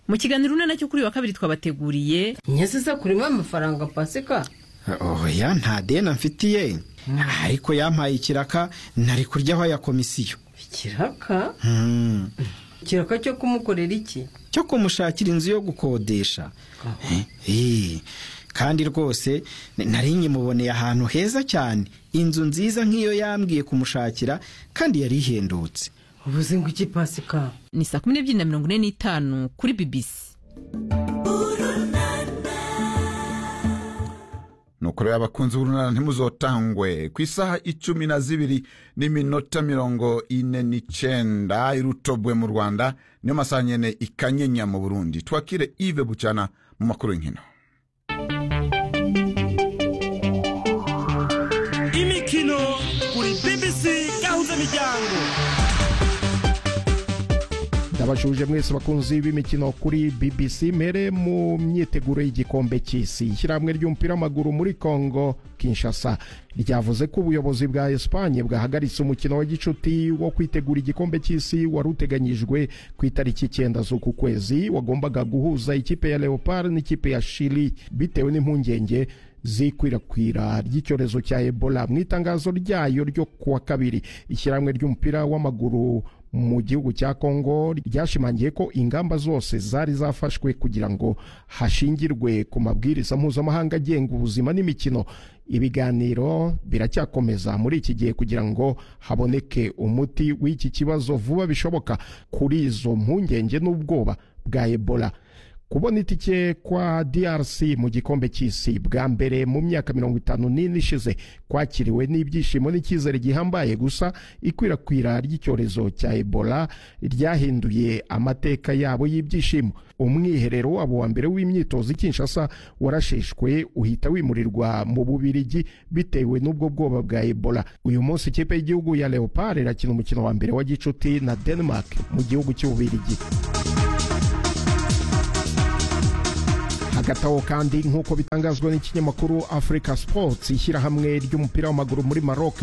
mu kiganiro urunana cyo kuri uyu wa kabiri twabateguriye nyaziza kurimo amafaranga pasika oya nta deni amfitiye ariko yampaye ikiraka ntari kuryaho ya komisiyo ikiraka Hmm. ikiraka cyo kumukorera iki cyo kumushakira inzu yo gukodesha Eh, kandi rwose n- nari nyimuboneye ahantu heza cyane inzu nziza nk'iyo yambwiye kumushakira kandi yari ihendutse ubuze ngo iki pasika ni saa kumi n'ebyiri na mirongo ine n'itanu kuri bibisi nuko rero abakunzi b'urunana ntimuzotangwe ku isaha icumi na zibiri n'iminota mirongo ine n'icenda irutobwe mu rwanda niyo masaha nyene ikanyenya mu burundi twakire ive bucyana mu makuru y'inkino imikino kuri bbc gahuza miryango ndabashuje mwese abakunzi b'imikino kuri bbc mere mu myiteguro y'igikombe cy'isi ishyirahamwe ry'umupira w'amaguru muri congo kinshasa ryavuze ko ubuyobozi bwa esipanye bwahagaritse umukino wa gicuti wo kwitegura igikombe cy'isi wari uteganyijwe ku itariki icyenda z'uku kwezi wagombaga guhuza ikipe ya leopard n'ikipe ya shili bitewe n'impungenge z'ikwirakwira ry'icyorezo cya ebola mu itangazo ryayo ryo kuwa kabiri ishyirahamwe ry'umupira w'amaguru mu gihugu cya kongo ryashimangiye ko ingamba zose zari zafashwe kugira ngo hashingirwe ku mabwiriza mpuzamahanga agenga ubuzima n'imikino ibiganiro biracyakomeza muri iki gihe kugira ngo haboneke umuti w'iki kibazo vuba bishoboka kuri izo mpungenge n'ubwoba bwa ebola kubona itike kwa DRC mu gikombe cy'isi bwa mbere mu myaka mirongo itanu n'ine ishize kwakiriwe n'ibyishimo n'icyizere gihambaye gusa ikwirakwira ry'icyorezo cya Ebola ryahinduye amateka yabo y'ibyishimo umwiherero wabo wa mbere w'imyitozo i Kinshasa warasheshwe uhita wimurirwa mu Bubirigi bitewe n'ubwo bwoba bwa Ebola uyu munsi ikipe y'igihugu ya Leopard irakina umukino wa mbere wa gicuti na Denmark mu gihugu cy'Ububirigi hagati aho kandi nk'uko bitangazwa n'ikinyamakuru africa sports ishyirahamwe ry'umupira w'amaguru muri maroc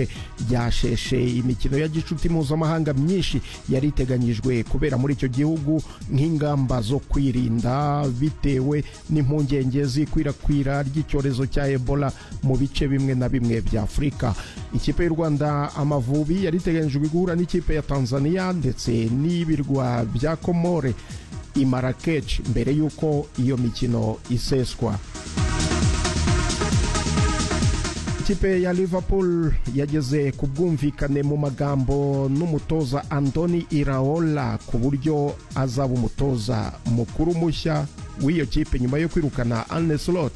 ryasheshe imikino ya gicuti mpuzamahanga myinshi yari iteganyijwe kubera muri icyo gihugu nk'ingamba zo kwirinda bitewe n'impungenge z'ikwirakwira ry'icyorezo cya ebola mu bice bimwe na bimwe bya afurika ikipe y'u rwanda amavubi yari iteganyijwe guhura n'ikipe ya tanzania ndetse n'ibirwa bya komore i Marrakech mbere y'uko iyo mikino iseswa ikipe ya liverpool yageze ku bwumvikane mu magambo n'umutoza andoni iraola ku buryo azaba umutoza mukuru mushya w'iyo kipe nyuma yo kwirukana Arne Slot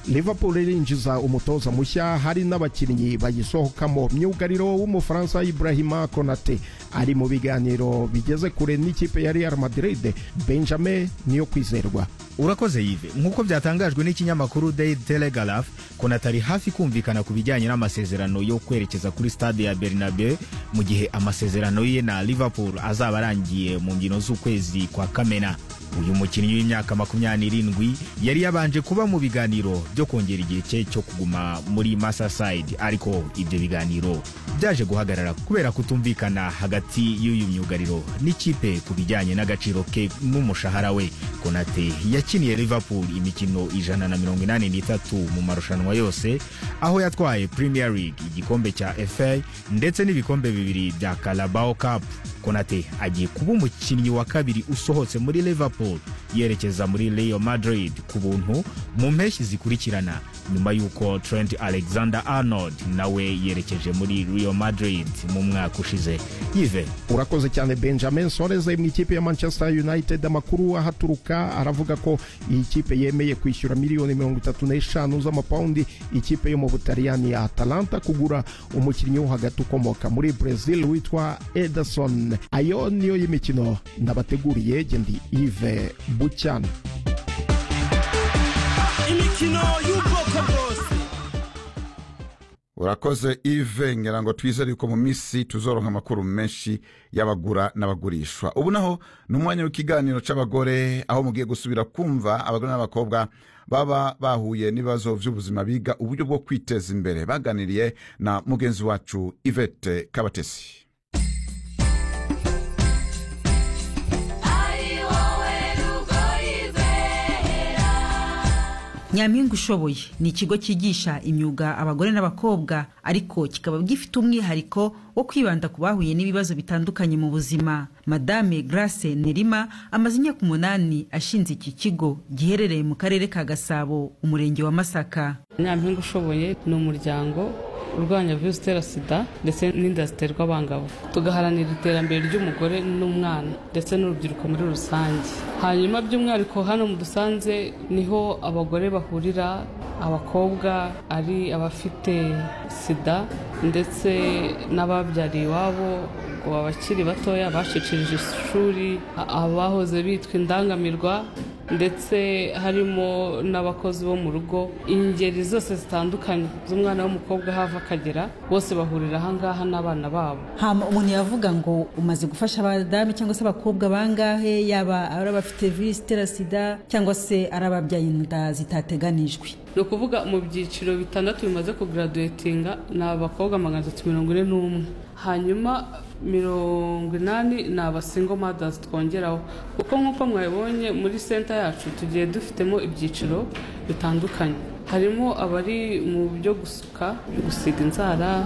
liverpool irinjiza umutoza mushya hari n'abakinnyi bayisohokamo myugariro w'umufaransa ibrahima konate ari mu biganiro bigeze kure n'ikipe ya real madrid benjamin niyo kwizerwa urakoze yive nk'uko byatangajwe n'ikinyamakuru daily telegraph konata ari hafi kumvikana ku bijyanye n'amasezerano yo kwerekeza kuri stade ya bernabe mu gihe amasezerano ye na liverpool azaba arangiye mu mbyino z'ukwezi kwa kamena uyu mukinnyi w'imyaka makumyabiri n'irindwi yari yabanje kuba mu biganiro byo kongera igihe cye cyo kuguma muri masaside ariko ibyo biganiro byaje guhagarara kubera kutumvikana hagati y'uyu myugariro n'ikipe ku bijyanye n'agaciro ke n'umushahara we konate yakiniye liverpool imikino ijana na mirongo inani n'itatu mu marushanwa yose aho yatwaye premier league igikombe cya fa ndetse n'ibikombe bibiri bya carabao cup konate agiye kuba umukinnyi wa kabiri usohotse muri liverpool yerekeza muri real madrid ku buntu mu mpeshyi zikurikirana nyuma y'uko trent alexander arnold nawe yerekeje muri real madrid mu mwaka ushize yive urakoze cyane benjamin soares mu ikipe ya manchester united amakuru ahaturuka aravuga ko iyi kipe yemeye kwishyura miliyoni mirongo itatu n'eshanu z'amapawundi ikipe yo mu butaliyani ya atalanta kugura umukinnyi wo hagati ukomoka muri brazil witwa ederson ayo niyo y'imikino ndabateguriye gendi ive bucyana imikino y'ubwoko bwose urakoze ive ngira ngo twizere yuko mu minsi tuzoronka amakuru menshi y'abagura n'abagurishwa ubu naho ni umwanya w'ikiganiro cy'abagore aho mugiye gusubira kumva abagore n'abakobwa baba bahuye n'ibibazo by'ubuzima biga uburyo bwo kwiteza imbere baganiriye na mugenzi wacu ivete kabatesi ari wowe rugoyi nyampinga ushoboye ni ikigo cyigisha imyuga abagore n'abakobwa ariko kikaba gifite umwihariko wo kwibanda ku bahuye n'ibibazo bitandukanye mu buzima madame grace nerima amaze imyaka umunani ashinze iki kigo giherereye mu karere ka gasabo umurenge wa masaka nyampinga ushoboye ni umuryango urwanya virusi itera sida ndetse n'inda ziterwa abangavu tugaharanira iterambere ry'umugore n'umwana ndetse n'urubyiruko muri rusange hanyuma by'umwihariko hano mu dusanze niho abagore bahurira abakobwa ari abafite sida ndetse n'ababyariye iwabo ngo abakiri batoya bacicirije ishuri a- abahoze bitwa indangamirwa ndetse harimo n'abakozi bo mu rugo ingeri zose zitandukanye z'umwana w'umukobwa hava akagera bose bahurira aha ngaha n'abana babo hama umuntu yavuga ngo umaze gufasha abadamu cyangwa se abakobwa bangahe yaba ari abafite virusi itera sida cyangwa se ari ababyaye inda zitateganijwe ni ukuvuga mu byiciro bitandatu bimaze kugaraduwetinga ni abakobwa magana atatu mirongo ine n'umwe hanyuma mirongo inani ni abasingo madazi twongeraho kuko nk'uko mwabibonye muri senta yacu tugiye dufitemo ibyiciro bitandukanye harimo abari mu byo gusuka gusiga inzara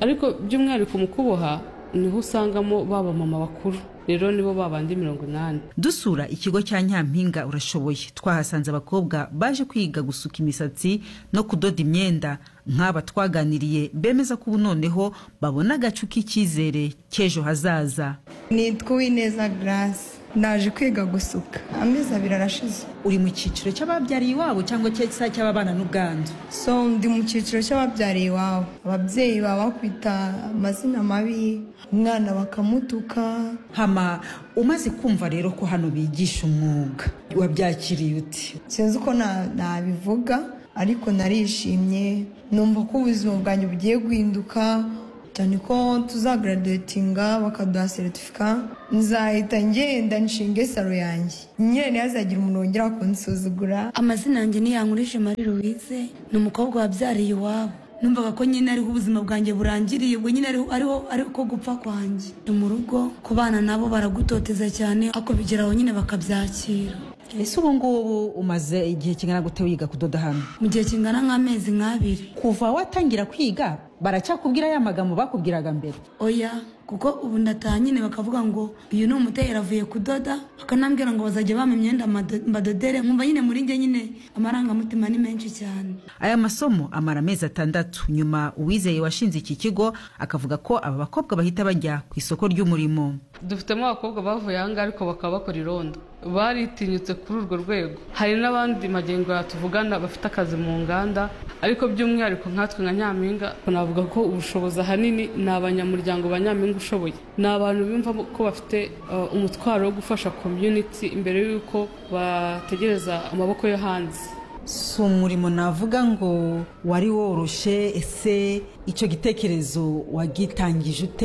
ariko by'umwihariko mu kuboha niho usangamo baba mama bakuru rero nibo babandi mirongo inani dusura ikigo cya nyampinga urashoboye twahasanze abakobwa baje kwiga gusuka imisatsi no kudoda imyenda nk'aba twaganiriye bemeza ko ubu noneho babona agacu k'icyizere cy'ejo hazaza nitwa uwineza garasi naje kwiga gusuka amezi abiri arashize uri mu cyiciro cy'ababyariye iwabo cyangwa cyangwa cy'ababana n'ubwandu so ndi mu cyiciro cy'ababyariye iwabo ababyeyi baba bakwita amazina mabi umwana bakamutuka hama umaze kumva rero ko hano bigisha umwuga wabyakiriye uti sinzi uko na- nabivuga ariko narishimye numva ko ubuzima bwanjye bugiye guhinduka cyane ko tuzagaraduwetinga bakaduha seritifika nzahita ngenda nshinge saro yanjye nyine ntihazagira umuntu wongera kunsuzugura amazina yanjye ni yankurije marie louise ni umukobwa wabyariye iwabo numvaga ko nyine ariho ubuzima bwanjye burangiriye ubwo nyine ariho ariho ariko gupfa kwanjye ni mu rugo ku bana nabo baragutoteza cyane ako bigeraho nyine bakabyakira ese ubu ngubu umaze igihe kingana gute wiga kudoda hano mu gihe kingana nk'amezi nk'abiri kuva watangira kwiga baracyakubwira ya magambo bakubwiraga mbere oya kuko ubu ndataha nyine bakavuga ngo uyu ni umutera avuye kudoda bakanambwira ngo bazajya bampa imyenda mado- mbadodere nkumva nyine muri njye nyine amarangamutima ni menshi cyane aya masomo amara amezi atandatu nyuma uwizeye washinze iki kigo akavuga ko aba bakobwa bahita bajya ku isoko ry'umurimo dufitemo abakobwa bavuye aha ngaha ariko bakaba bakora irondo baritinyutse kuri urwo rwego hari n'abandi magengo yatuvugana bafite akazi mu nganda ariko by'umwihariko nkatwe nka nyampinga navuga ko ubushobozi ahanini ni abanyamuryango ba nyampinga ushoboye ni abantu bumva ko bafite uh, umutwaro wo gufasha community imbere y'uko bategereza amaboko yo hanze si umurimo navuga ngo wari woroshe ese icyo gitekerezo wagitangije ute